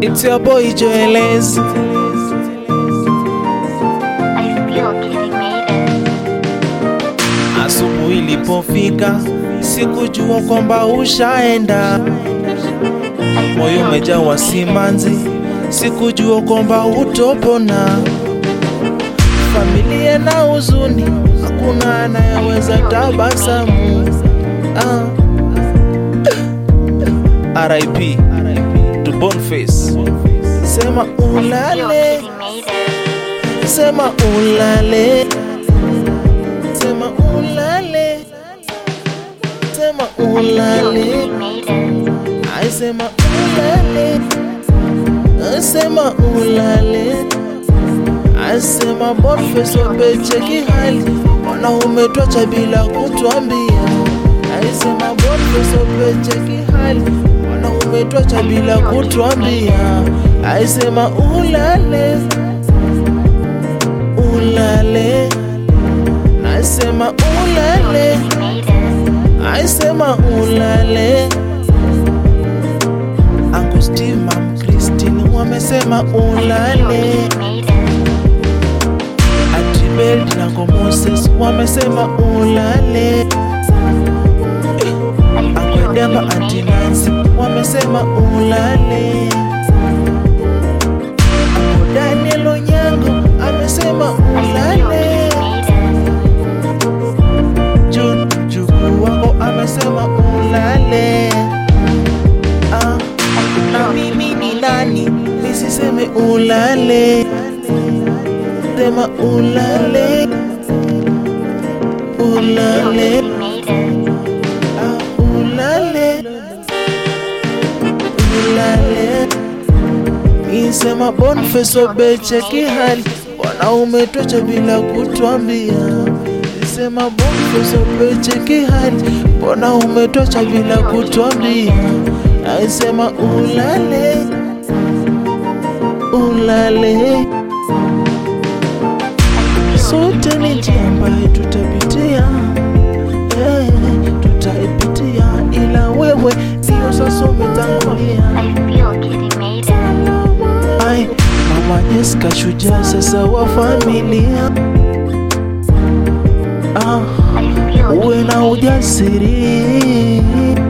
It's your boy Joeles. I feel Kitty made it. Asubuhi ilipofika sikujua kwamba ushaenda, moyo umejawa simanzi, sikujua kwamba utopona. Familia na huzuni, hakuna anayeweza tabasamu. Ah. RIP to Boniface, sema I feel ulale, Kitty made it. sema ulale, sema ulale, sema I feel ulale. Kitty made it. I sema ulale, I sema ulale, I sema Boniface wapecheki hali, mbona umetwacha bila kutuambia? I sema Boniface wapecheki hali, mbona umetwacha bila kutuambia? I sema ulale, ulale, nasema ulale, Kitty made it. I sema ulale. Uncle Steve, Mam Christine wamesema ulale. Kitty made it. Atibel na Uncle Moses wamesema ulale. I feel Uncle Demba, Kitty Auntie made it. Nancy wamesema ulale. Uncle Daniel Onyango amesema I feel ulale. Kitty made it. June Juku wako amesema ulale. Ah, na mimi ni nani nisiseme ulale? Sema ulale, ulale, Kitty made it. ah, ulale, ulale. Nisema Boniface Obecheki hali wanaume tocha bila kutuambia. Nisema Boniface Obecheki hali mbona umetocha bila kutuambia? Naisema ulale, ulale. Sote ni njia ambayo tutapitia, eh, tutaipitia, ila wewe ndio sasa umetangulia. I feel Kitty made it. Ai, mama Jessica shujaa sasa wa familia. Ah, I feel uwe Kitty na made it. ujasiri